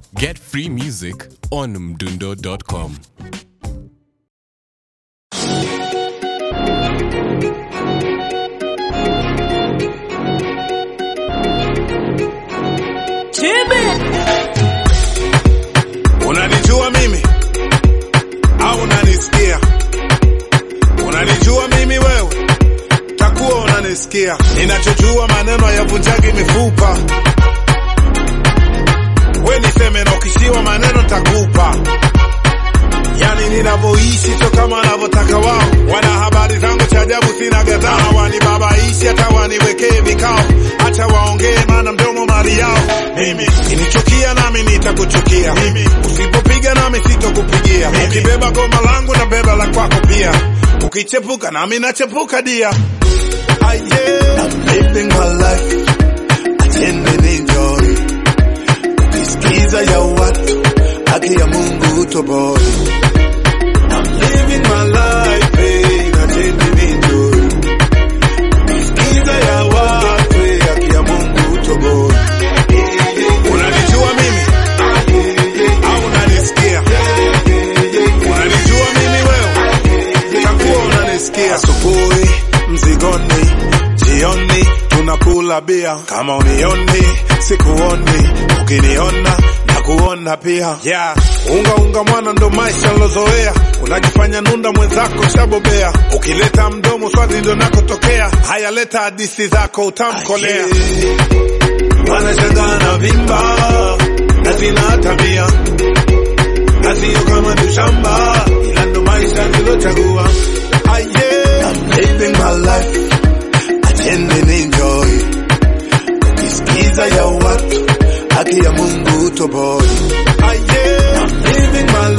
Get free music on mdundo.com. Unanijua mimi au unanisikia? Unanijua mimi wewe, takuwa unanisikia. Ninachojua maneno hayavunjagi mifupa. We niseme na ukishiwa maneno takupa. Yani ninavyoishi sio kama wanavyotaka wao. Wana habari zangu cha ajabu, sina gadhaa. Wanibabaishi hata waniwekee vikao, acha waongee, maana mdomo mali yao. Mimi kinichukia nami nitakuchukia. Mimi usipopiga nami sitokupigia. Ukibeba goma langu na beba la kwako pia. Ukichepuka nami nachepuka dia. Ah, yeah. I'm living my life. Acheni enjoy. Ukisikiza ya watu, haki ya Mungu utoboi. I'm living my life, eh, acheni enjoy. Ukisikiza ya watu, eh, haki ya Mungu utoboi. Unanijua mimi au unanisikia? Unanijua mimi wewe, takuwa unanisikia. Asubuhi mzigoni, jioni tunakula bia. Kama unioni sikuoni, ukiniona na kuona pia. Yeah. Unga unga mwana ndo maisha nilozoea, unajifanya nunda mwenzako shabobea. Ukileta mdomo swazi ndo nakotokea. Haya, leta hadithi zako utamkolea. Wanashangaa na vimba na sina tabia na sio kama ni shamba, ila ndo maisha nilochagua. Ah, yeah. I'm living my life, acheni enjoy. Ukisikiza ya watu, haki ya Mungu utoboi. Ah, yeah. I'm living my